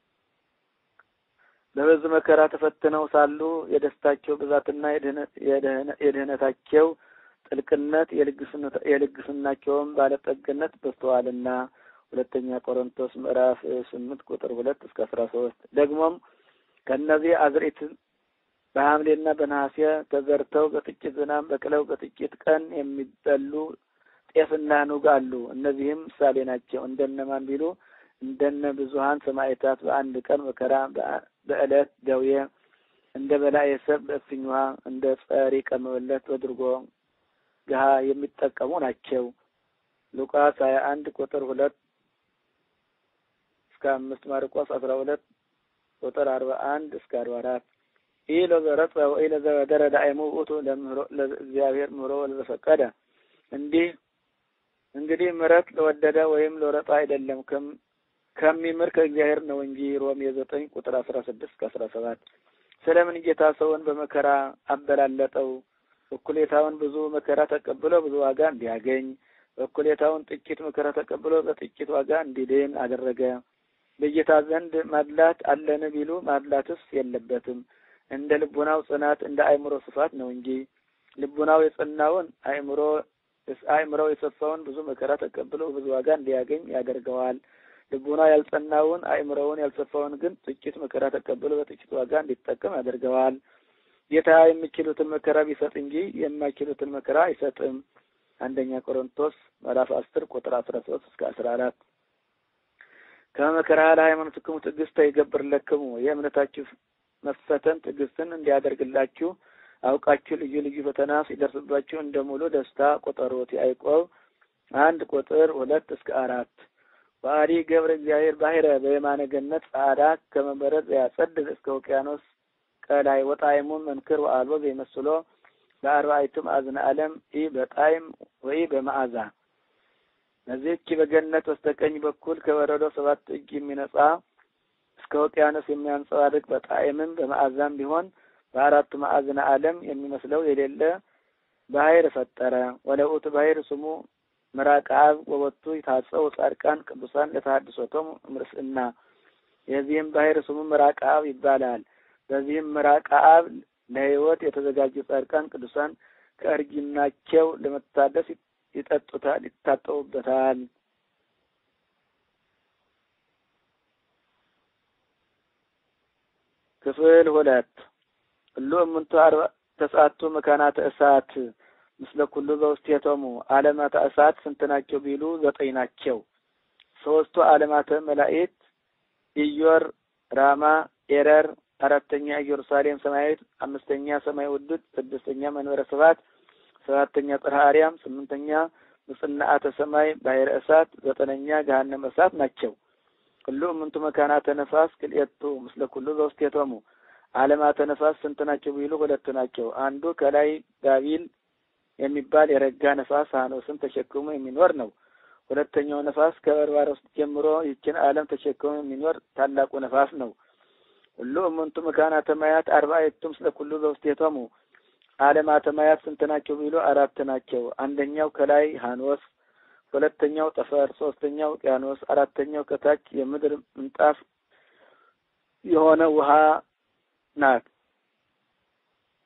በብዙ መከራ ተፈትነው ሳሉ የደስታቸው ብዛትና የድህነታቸው ጥልቅነት የልግስናቸውም ባለጠግነት በዝተዋልና። ሁለተኛ ቆሮንቶስ ምዕራፍ ስምንት ቁጥር ሁለት እስከ አስራ ሶስት ደግሞም ከእነዚህ አዝርዕት በሐምሌና በነሐሴ ተዘርተው በጥቂት ዝናብ በቅለው በጥቂት ቀን የሚበሉ ጤፍና ኑግ አሉ። እነዚህም ምሳሌ ናቸው። እንደነማን ቢሉ እንደነ ብዙሀን ሰማዕታት በአንድ ቀን መከራ በዕለት ደዌ እንደ በላዔ ሰብ በእፍኝ ውሃ እንደ ጸሪቀ መበለት በድርጎ ገሃ የሚጠቀሙ ናቸው። ሉቃስ ሀያ አንድ ቁጥር ሁለት እስከ አምስት ማርቆስ አስራ ሁለት ቁጥር አርባ አንድ እስከ አርባ አራት ይህ ለዘረጸ ወይ ለዘበደረ ዳእሙ ውእቱ ለእግዚአብሔር ምሮ ለዘፈቀደ እንዲህ እንግዲህ ምሕረት ለወደደ ወይም ለወረጣ አይደለም ከሚምር ከእግዚአብሔር ነው እንጂ ሮሜ ዘጠኝ ቁጥር አስራ ስድስት ከአስራ ሰባት ስለምን ጌታ ሰውን በመከራ አበላለጠው? እኩሌታውን ብዙ መከራ ተቀብሎ ብዙ ዋጋ እንዲያገኝ፣ እኩሌታውን ጥቂት መከራ ተቀብሎ በጥቂት ዋጋ እንዲድን አደረገ። በጌታ ዘንድ ማድላት አለን ቢሉ ማድላትስ የለበትም። እንደ ልቡናው ጽናት እንደ አእምሮ ስፋት ነው እንጂ ልቡናው የጸናውን አእምሮ አእምሮው የሰፋውን ብዙ መከራ ተቀብሎ ብዙ ዋጋ እንዲያገኝ ያደርገዋል። ልቡናው ያልጸናውን አእምሮውን ያልሰፋውን ግን ጥቂት መከራ ተቀብሎ በጥቂት ዋጋ እንዲጠቀም ያደርገዋል። ጌታ የሚችሉትን መከራ ቢሰጥ እንጂ የማይችሉትን መከራ አይሰጥም። አንደኛ ቆሮንቶስ ምዕራፍ አስር ቁጥር አስራ ሶስት እስከ አስራ አራት ከመከራ ለሃይማኖትክሙ ትዕግስተ ይገብርለክሙ የእምነታችሁ መፈተን ትዕግስትን እንዲያደርግላችሁ አውቃችሁ ልዩ ልዩ ፈተና ሲደርስባችሁ እንደ ሙሉ ደስታ ቆጠሩት። ያዕቆብ አንድ ቁጥር ሁለት እስከ አራት በአዲ ገብረ እግዚአብሔር ባሕረ በየማነ ገነት ጻዕዳ ከመበረድ ያጸድቅ እስከ ውቅያኖስ ቀላይ ወጣዕሙም መንክር ወአልቦ ዘይመስሎ በአርባዕቱ ማዕዝነ ዓለም ኢ በጣዕም ወይ በመዓዛ በዚህች በገነት በስተቀኝ በኩል ከበረዶ ሰባት እጅ የሚነጻ እስከ ውቅያኖስ የሚያንጸባርቅ በጣዕምም በመዓዛም ቢሆን በአራቱ ማዕዝነ ዓለም የሚመስለው የሌለ ባሕር ፈጠረ። ወለውእቱ ባሕር ስሙ ምራቅ አብ ወወቱ የታጸው ጻድቃን ቅዱሳን ለተሐድሶቶሙ እምርስእና የዚህም ባሕር ስሙ ምራቅ አብ ይባላል። በዚህም ምራቅ አብ ለሕይወት የተዘጋጁ ጻድቃን ቅዱሳን ከእርጅናቸው ለመታደስ ይጠጡታል፣ ይታጠቡበታል። ክፍል ሁለት ሁሉ እምንቱ አርባ ተስዓቱ መካናተ እሳት ምስለ ኩሉ በውስቴቶሙ ዓለማተ እሳት ስንት ናቸው ቢሉ ዘጠኝ ናቸው። ሶስቱ ዓለማተ መላእክት ኢዮር፣ ራማ፣ ኤረር፣ አራተኛ ኢየሩሳሌም ሰማያዊት፣ አምስተኛ ሰማይ ውዱድ፣ ስድስተኛ መንበረ ስብሐት፣ ሰባተኛ ጽርሐ አርያም፣ ስምንተኛ ምጽናአተ ሰማይ ባሕረ እሳት፣ ዘጠነኛ ገሃነመ እሳት ናቸው። ሁሉ እምንቱ መካናተ ነፋስ ክልኤቱ ምስለ ኩሉ በውስቴቶሙ ዓለማተ ነፋስ ስንት ናቸው ቢሉ ሁለት ናቸው። አንዱ ከላይ ባቢል የሚባል የረጋ ነፋስ ሐኖስን ተሸክሞ የሚኖር ነው። ሁለተኛው ነፋስ ከበርባሮስ ጀምሮ ይችን ዓለም ተሸክሞ የሚኖር ታላቁ ነፋስ ነው። ሁሉ እምንቱ መካናተ ማያት አርባዕቱ ምስለ ኩሉ በውስቴቶሙ ዓለማተ ማያት ስንት ናቸው ቢሉ አራት ናቸው። አንደኛው ከላይ ሐኖስ፣ ሁለተኛው ጠፈር፣ ሶስተኛው ውቅያኖስ፣ አራተኛው ከታች የምድር ምንጣፍ የሆነ ውሃ ናት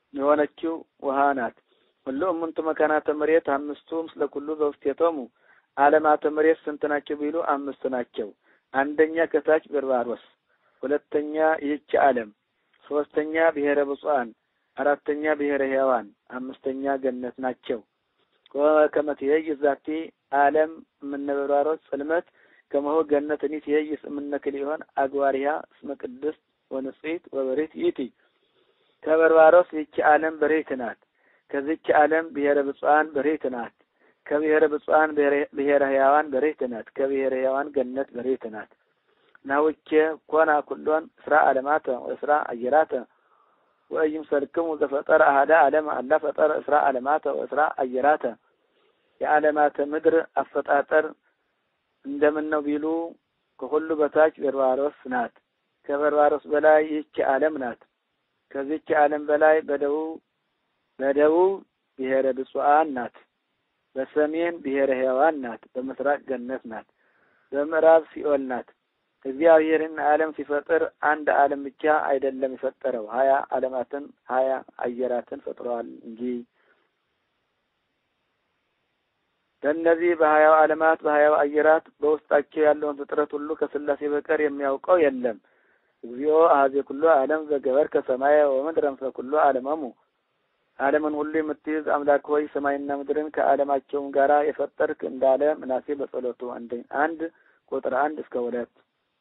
የሆነችው ውሃ ናት። ሁሉ እምንቱ መካናተ መሬት አምስቱ ምስለ ኩሉ በውስቴቶሙ ዓለማተ መሬት ስንት ናቸው ቢሉ አምስት ናቸው። አንደኛ ከታች በርባሮስ፣ ሁለተኛ ይህች ዓለም፣ ሶስተኛ ብሔረ ብፁዓን፣ አራተኛ ብሔረ ሕያዋን፣ አምስተኛ ገነት ናቸው። ከመትሄይ ዛቲ ዓለም እምነበርባሮስ ጽልመት ከመሆ ገነት እኒ ትሄይስ እምነክል ይሆን አግባሪያ እስመ ቅድስት ወንጽሕት ወበሬት ይእቲ ከበርባሮስ ይህች ዓለም በሬት ናት። ከዚች ዓለም ብሔረ ብፁዓን በሬት ናት። ከብሔረ ብፁዓን ብሔረ ሕያዋን በሬት ናት። ከብሔረ ሕያዋን ገነት በሬት ናት። ናውቼ ኮና ኩሎን እስራ ዓለማተ ወእስራ አየራተ ወኢይምሰልክሙ ዘፈጠረ አሐደ ዓለም አላ ፈጠረ እስራ ዓለማተ ወእስራ አየራተ የዓለማተ ምድር አፈጣጠር እንደምን ነው ቢሉ ከሁሉ በታች በርባሮስ ናት። ከበርባሮስ በላይ ይህች ዓለም ናት። ከዚህች ዓለም በላይ በደቡብ በደቡብ ብሔረ ብፁዓን ናት። በሰሜን ብሔረ ሕያዋን ናት። በምስራቅ ገነት ናት። በምዕራብ ሲኦል ናት። እግዚአብሔርን ዓለም ሲፈጥር አንድ ዓለም ብቻ አይደለም የፈጠረው፣ ሀያ ዓለማትን ሀያ አየራትን ፈጥረዋል እንጂ በእነዚህ በሀያው ዓለማት በሀያው አየራት በውስጣቸው ያለውን ፍጥረት ሁሉ ከስላሴ በቀር የሚያውቀው የለም። እግዚኦ አሐዜ ኩሎ ዓለም ዘገበር ከሰማየ ወምድረ ምስለ ኩሎ ዓለመሙ ዓለምን ሁሉ የምትይዝ አምላክ ሆይ ሰማይና ምድርን ከዓለማቸውም ጋራ የፈጠርክ እንዳለ ምናሴ በጸሎቱ አንድ ቁጥር አንድ እስከ ሁለት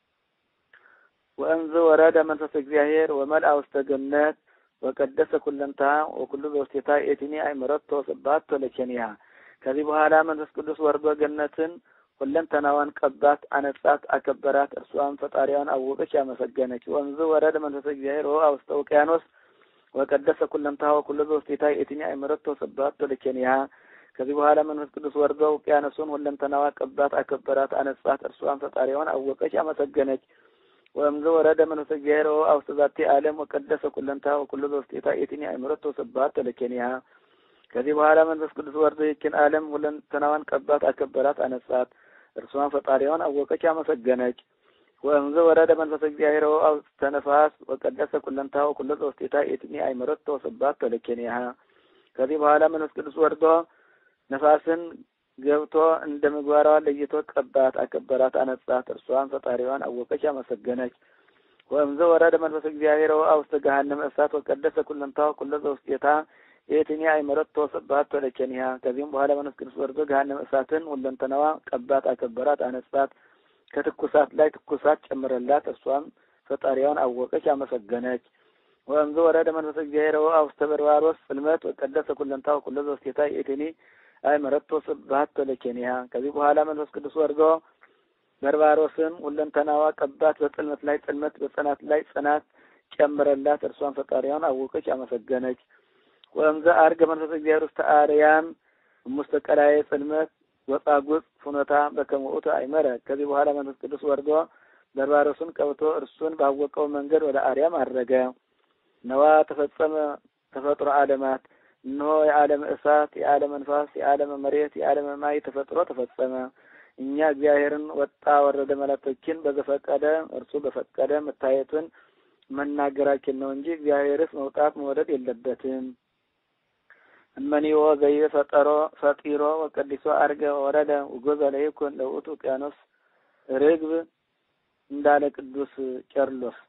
ወእንዝ ወረደ መንፈስ እግዚአብሔር ወመልአ ውስተ ገነት ወቀደሰ ኩለንትሃ ወኩሉ በውስቴታ ኤቲኒ አእምሮቶ ስብሐቶ ለኬንያ ከዚህ በኋላ መንፈስ ቅዱስ ወርዶ ገነትን ሁለንተናዋን ቀባት፣ አነጻት፣ አከበራት። እርሷም ፈጣሪዋን አወቀች፣ ያመሰገነች። ወንዝ ወረደ መንፈስ እግዚአብሔር ወውአ ውስተ ውቅያኖስ ወቀደሰ ኩለንትሃ ወኩሎ በውስቴታ ኤቲኒ አእምሮቶ ስብሐቶ ለኬንያ ከዚህ በኋላ መንፈስ ቅዱስ ወርዶ ውቅያኖሱን ሁለንተናዋ ቀባት፣ አከበራት፣ አነጻት። እርሷም ፈጣሪዋን አወቀች፣ አመሰገነች። ወእምዝ ወረደ መንፈስ እግዚአብሔር ወውአ ውስተ ዛቲ ዓለም ወቀደሰ ኩለንትሃ ወኩሎ በውስቴታ ኤቲኒ አእምሮቶ ስብሐቶ ለኬንያ ከዚህ በኋላ መንፈስ ቅዱስ ወርዶ ይችን ዓለም ሁለንተናዋን ቀባት፣ አከበራት፣ አነጻት። እርሷን ፈጣሪዋን አወቀች፣ አመሰገነች። ወእምዝ ወረደ መንፈስ እግዚአብሔር ወውአ ውስተ ነፋስ ወቀደሰ ኩለንትሃ ወኩሎ በውስቴታ ኤቲኒ አእምሮቶ ስብሐቶ ለኬንያ ከዚህ በኋላ መንፈስ ቅዱስ ወርዶ ነፋስን ገብቶ እንደ ምግባሯ ለይቶ ቀባት፣ አከበራት፣ አነጻት። እርሷን ፈጣሪዋን አወቀች፣ አመሰገነች። ወእምዝ ወረደ መንፈስ እግዚአብሔር ወውአ ውስተ ገሃነመ እሳት ወቀደሰ ኩለንትሃ ወኩሎ በውስቴታ የትኛ አይመረቶ ስብሐት ወለኬንያ ከዚህም በኋላ መንፈስ ቅዱስ ወርዶ ገሃነመ እሳትን ሁለንተናዋ ቀባት፣ አከበራት፣ አነጻት። ከትኩሳት ላይ ትኩሳት ጨምረላት። እርሷም ፈጣሪዋን አወቀች፣ አመሰገነች። ወእምዝ ወረደ መንፈስ እግዚአብሔር ወውአ ውስተ በርባሮስ ጽልመት ወቀደሰ ኩለንትሃ ወኩሎ በውስቴታ የትኒ አይመረቶ ስብሐት ወለኬንያ ከዚህ በኋላ መንፈስ ቅዱስ ወርዶ በርባሮስን ሁለንተናዋ ቀባት፣ በጽልመት ላይ ጽልመት፣ በጽናት ላይ ጽናት ጨምረላት። እርሷን ፈጣሪዋን አወቀች፣ አመሰገነች። ወእምዘ አርገ መንፈስ እግዚአብሔር ውስተ አርያም እሙስተ ቀላዬ ጽልመት ወጻጉዕ ፍኖታ በከመ ውእቱ አይመረ ከዚህ በኋላ መንፈስ ቅዱስ ወርዶ በርባሮስን ቀብቶ እርሱን ባወቀው መንገድ ወደ አርያም አረገ። ነዋ ተፈጸመ ተፈጥሮ ዓለማት እነሆ የዓለም እሳት፣ የዓለም ንፋስ፣ የዓለም መሬት፣ የዓለም ማይ ተፈጥሮ ተፈጸመ። እኛ እግዚአብሔርን ወጣ ወረደ መላእክቶችን በዘፈቀደ እርሱ በፈቀደ መታየቱን መናገራችን ነው እንጂ እግዚአብሔርስ መውጣት መውረድ የለበትም። እመኒዎ ዘይቤ ፈጠሮ ፈጢሮ ወቀዲሶ አርገ ወረደ ውጎዘ ለይኩን ለውእቱ ውቅያኖስ ርግብ እንዳለ ቅዱስ ቄርሎስ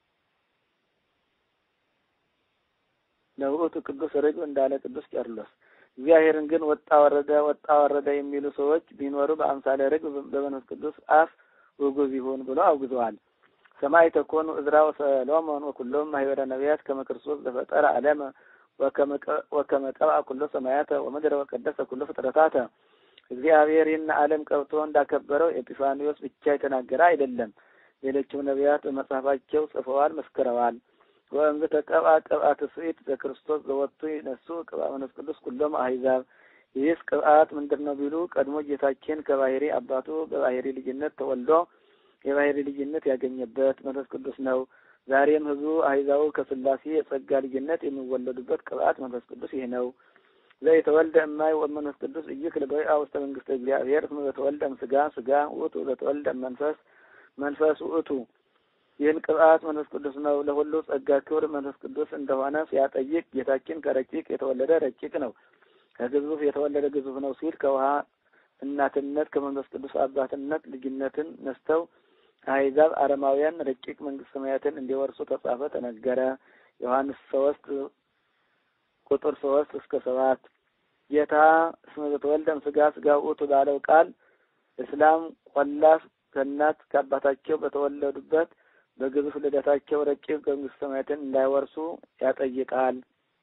ለውእቱ ቅዱስ ርግብ እንዳለ ቅዱስ ቄርሎስ። እግዚአብሔርን ግን ወጣ ወረደ ወጣ ወረደ የሚሉ ሰዎች ቢኖሩ በአምሳለ ርግብ በመንፈስ ቅዱስ አፍ ውጉዝ ይሁን ብሎ አውግዘዋል። ሰማይ ተኮኑ እዝራ ወሰሎሞን ወኩሎም ማህበረ ነቢያት ከመ ክርስቶስ ዘፈጠረ ዓለመ ወከመ ቀብአ ኩሎ ሰማያተ ወምድረ ወቀደሰ ኩሎ ፍጥረታተ። እግዚአብሔር ይህን ዓለም ቀብቶ እንዳከበረው ኤጲፋኒዎስ ብቻ የተናገረ አይደለም። ሌሎችም ነቢያት በመጽሐፋቸው ጽፈዋል፣ መስክረዋል። ወእምዝ ተቀብአ ቅብአ ትስብእት ዘክርስቶስ ዘወቱ ይነሱ ቅብአ መንፈስ ቅዱስ ኩሎም አሕዛብ። ይህስ ቅብአት ምንድን ነው ቢሉ ቀድሞ ጌታችን ከባህሪ አባቱ በባህሪ ልጅነት ተወልዶ የባህሪ ልጅነት ያገኘበት መንፈስ ቅዱስ ነው። ዛሬም ህዝቡ አሕዛቡ ከስላሴ የጸጋ ልጅነት የሚወለዱበት ቅብአት መንፈስ ቅዱስ ይህ ነው። ዘየተወልደ እማይ ወመንፈስ ቅዱስ ኢይክል በይአ ውስተ መንግስተ እግዚአብሔር እስመ ዘተወልደ እምሥጋ ሥጋ ውእቱ ዘተወልደ እመንፈስ መንፈስ ውእቱ። ይህን ቅብአት መንፈስ ቅዱስ ነው። ለሁሉ ጸጋ ክብር መንፈስ ቅዱስ እንደሆነ ሲያጠይቅ ጌታችን ከረቂቅ የተወለደ ረቂቅ ነው፣ ከግዙፍ የተወለደ ግዙፍ ነው ሲል ከውሃ እናትነት ከመንፈስ ቅዱስ አባትነት ልጅነትን ነስተው አሕዛብ አረማውያን ረቂቅ መንግስት ሰማያትን እንዲወርሱ ተጻፈ፣ ተነገረ። ዮሐንስ ሶስት ቁጥር ሶስት እስከ ሰባት ጌታ እስመ ዘተወልደ እምሥጋ ሥጋ ውእቱ ባለው ቃል እስላም ቆላፍ ከእናት ከአባታቸው በተወለዱበት በግዙፍ ልደታቸው ረቂቅ መንግስት ሰማያትን እንዳይወርሱ ያጠይቃል።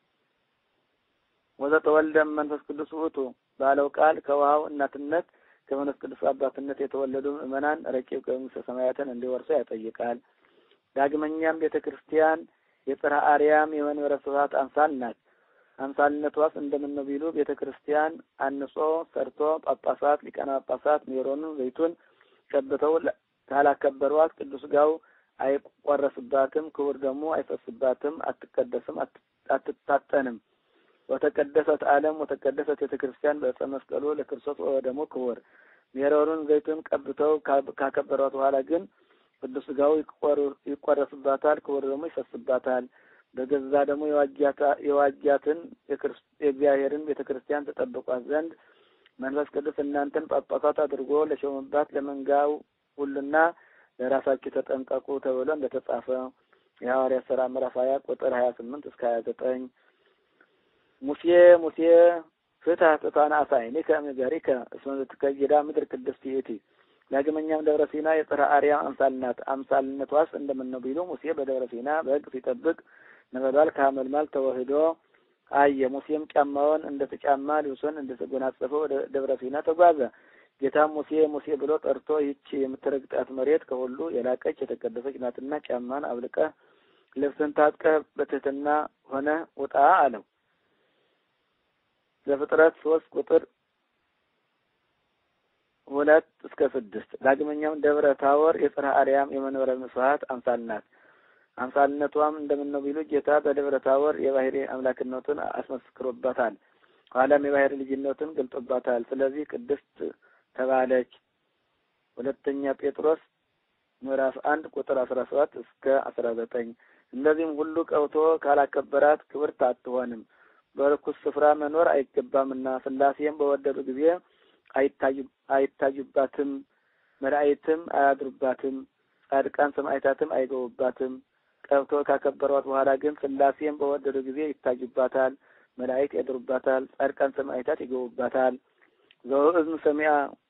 ወዘተወልደ መንፈስ ቅዱስ ውእቱ ባለው ቃል ከውሃው እናትነት ከመንፈስ ቅዱስ አባትነት የተወለዱ ምእመናን ረቂቅ መንግስተ ሰማያትን እንዲወርሱ ያጠይቃል። ዳግመኛም ቤተ ክርስቲያን የጽርሐ አርያም የመንበረ ስብሐት አምሳል ናት። አምሳልነቷስ እንደምን ነው ቢሉ ቤተ ክርስቲያን አንጾ ሰርቶ ጳጳሳት፣ ሊቃነ ጳጳሳት ሜሮኑን ዘይቱን ቀብተው ካላከበሯት ቅዱስ ሥጋው አይቆረስባትም፣ ክቡር ደግሞ አይፈስባትም፣ አትቀደስም፣ አትታጠንም። ወተቀደሰት ዓለም ወተቀደሰት ቤተ ክርስቲያን በዕፀ መስቀሉ ለክርስቶስ ወደሙ ክቡር ሜሮኑን ዘይቱን ቀብተው ካከበሯት በኋላ ግን ቅዱስ ሥጋው ይቆረስባታል፣ ክቡር ደግሞ ይፈስባታል። በገዛ ደግሞ የዋጃትን የእግዚአብሔርን ቤተ ክርስቲያን ተጠብቋት ዘንድ መንፈስ ቅዱስ እናንተን ጳጳሳት አድርጎ ለሾመባት ለመንጋው ሁሉና ለራሳችሁ ተጠንቀቁ ተብሎ እንደተጻፈ የሐዋርያት ሥራ ምዕራፍ ሀያ ቁጥር ሀያ ስምንት እስከ ሀያ ዘጠኝ ሙሴ ሙሴ ፍትሐ ጥፋነ አሳይኒከ እምገሪከ እስመ ዘትከይዳ ምድር ቅድስት ይእቲ። ዳግመኛም ደብረ ሲና የጽርሐ አርያም አምሳል ናት። አምሳልነቷስ እንደምን ነው ቢሉ ሙሴ በደብረ ሲና በሕግ ሲጠብቅ ነበልባል ከሐመልማል ተዋህዶ አየ። ሙሴም ጫማውን እንደ ተጫማ ልብሱን እንደ ተጎናጸፈ ወደ ደብረ ሲና ተጓዘ። ጌታም ሙሴ ሙሴ ብሎ ጠርቶ ይህች የምትረግጣት መሬት ከሁሉ የላቀች የተቀደሰች ናትና ጫማን አብልቀህ ልብስን ታጥቀህ በትህትና ሆነ ውጣ አለው። ዘፍጥረት ሶስት ቁጥር ሁለት እስከ ስድስት ዳግመኛም ደብረ ታቦር የጽርሐ አርያም የመንበረ ስብሐት አምሳል ናት። አምሳልነቷም እንደምን ነው ቢሉ ጌታ በደብረ ታቦር የባህሪ አምላክነቱን አስመስክሮባታል። ኋላም የባህሪ ልጅነቱን ገልጦባታል። ስለዚህ ቅድስት ተባለች። ሁለተኛ ጴጥሮስ ምዕራፍ አንድ ቁጥር አስራ ሰባት እስከ አስራ ዘጠኝ እንደዚህም ሁሉ ቀብቶ ካላከበራት ክብርት አትሆንም፣ በርኩስ ስፍራ መኖር አይገባምና ሥላሴም በወደዱ ጊዜ አይታዩባትም፣ መላእክትም አያድሩባትም፣ ጻድቃን ሰማዕታትም አይገቡባትም። ቀብቶ ካከበሯት በኋላ ግን ሥላሴም በወደዱ ጊዜ ይታዩባታል፣ መላእክት ያድሩባታል፣ ጻድቃን ሰማዕታት ይገቡባታል። ዘወእዝን ሰሚአ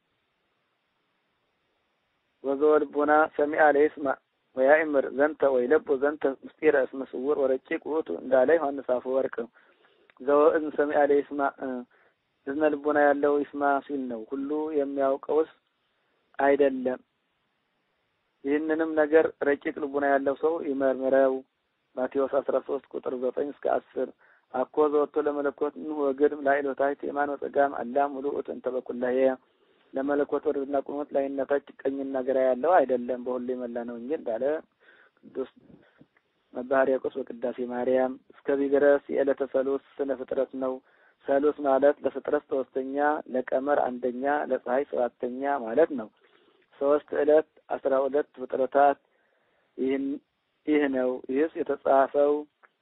ወዘወልቡና ሰሚአ ለይስማዕ ወያእምር ዘንተ ወይለቡ ዘንተ ምስጢረ እስመ ስውር ወረቂቅ ውእቱ እንዳለ ዮሐንስ አፈወርቅ። ዘወእዝን ሰሚአ ለይስማዕ እዝነ ልቡና ያለው ይስማ ሲል ነው። ሁሉ የሚያውቀውስ አይደለም። ይህንንም ነገር ረቂቅ ልቡና ያለው ሰው ይመርምረው። ማቴዎስ አስራ ሶስት ቁጥር ዘጠኝ እስከ አስር አኮ ዘወቶ ለመለኮት ንሁ ወግድም ላዕል ወታሕት የማነ ወጸጋም አላም ሙሉእ እንተ በኩላዬ ለመለኮት ወርድና ቁመት ላይና ታች ቀኝና ግራ ያለው አይደለም፣ በሁሉ የመላ ነው እንጂ እንዳለ ቅዱስ አባ ሕርያቆስ በቅዳሴ ማርያም። እስከዚህ ድረስ የዕለተ ሰሉስ ስነ ፍጥረት ነው። ሰሉስ ማለት ለፍጥረት ሶስተኛ፣ ለቀመር አንደኛ፣ ለፀሐይ ሰባተኛ ማለት ነው። ሶስት ዕለት አስራ ሁለት ፍጥረታት ይህን ይህ ነው። ይህስ የተጻፈው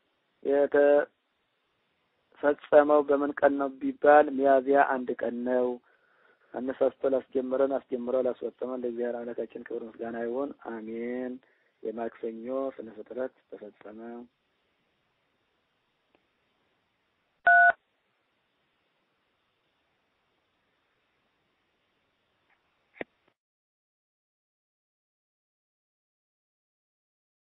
የተፈጸመው በምን ቀን ነው ቢባል ሚያዝያ አንድ ቀን ነው። አነሳስቶ ላስጀምረን አስጀምሮ ላስፈጸመን ለእግዚአብሔር አምላካችን ክብር ምስጋና ይሁን፣ አሜን። የማክሰኞ ስነ ፍጥረት ተፈጸመ።